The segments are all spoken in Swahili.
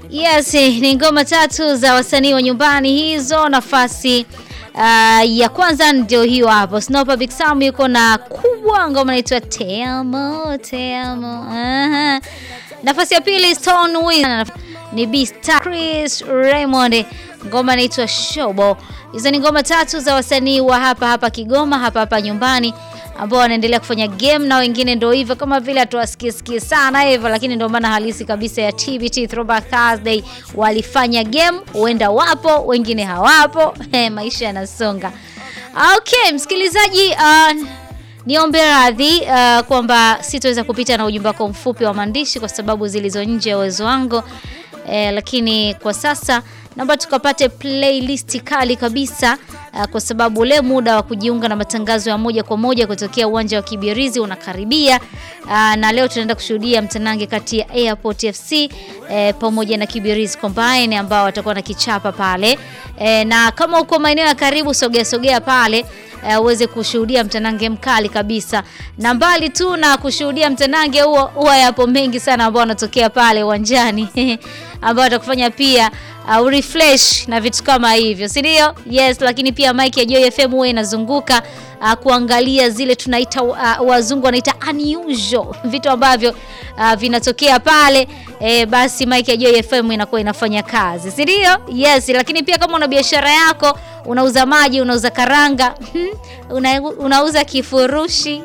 Yes, ni ngoma tatu za wasanii wa nyumbani hizo. Nafasi uh, ya kwanza ndio hiyo hapo. Snopa Big Sam yuko na kubwa, ngoma inaitwa Te amo, te amo. Aha. Nafasi ya pili Stone Wiz ni Beast Chris Raymond, ngoma inaitwa Shobo. Hizo ni ngoma tatu za wasanii wa hapa hapa Kigoma, hapa hapa nyumbani ambao wanaendelea kufanya game na wengine ndio hivyo, kama vile hatuwasikie sikie sana hivyo, lakini ndio maana halisi kabisa ya TBT Throwback Thursday. Walifanya game, huenda wapo, wengine hawapo. Maisha yanasonga. Okay, msikilizaji, uh, niombe radhi uh, kwamba sitoweza kupita na ujumbe wako mfupi wa maandishi kwa sababu zilizo nje ya uwezo wangu eh, lakini kwa sasa naomba tukapate playlist kali kabisa uh, kwa sababu ule muda wa kujiunga na matangazo ya moja kwa moja kutokea uwanja wa Kibirizi unakaribia. Uh, na leo tunaenda kushuhudia mtanange kati ya Airport FC eh, pamoja na Kibirizi Combine ambao watakuwa na kichapa pale eh, na kama uko maeneo ya karibu, sogea sogea pale uweze uh, kushuhudia mtanange mkali kabisa, na mbali tu na kushuhudia mtanange huo, huwa yapo mengi sana ambao wanatokea pale uwanjani ambao watakufanya pia uh, refresh na vitu kama hivyo, si ndio? Yes, lakini pia mic ya Joy FM huwa inazunguka uh, kuangalia zile tunaita uh, wazungu wanaita unusual vitu ambavyo uh, vinatokea pale e, basi mic ya Joy FM inakuwa inafanya kazi, si ndio? Yes, lakini pia kama una biashara yako, unauza maji, unauza karanga, una, unauza kifurushi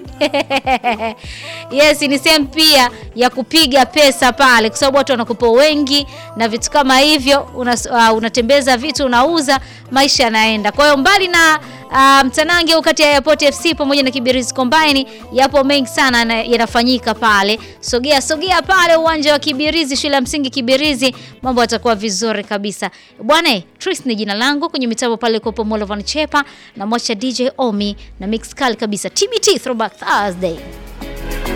yes, ni sehemu pia ya kupiga pesa pale, kwa sababu watu wanakupa wengi na vitu kama hivyo, una, uh, unatembeza vitu unauza, maisha yanaenda. Kwa hiyo mbali na uh, mtanange kati ya Airport FC pamoja na Kibirizi Combine, yapo mengi sana yanafanyika pale. Sogea sogea pale uwanja wa Kibirizi, shule ya msingi Kibirizi, mambo yatakuwa vizuri kabisa bwana. Tris ni jina langu, kwenye mitambo pale kwa Molovan Chepa na mwacha DJ Omi na mix kali kabisa, TBT Throwback Thursday.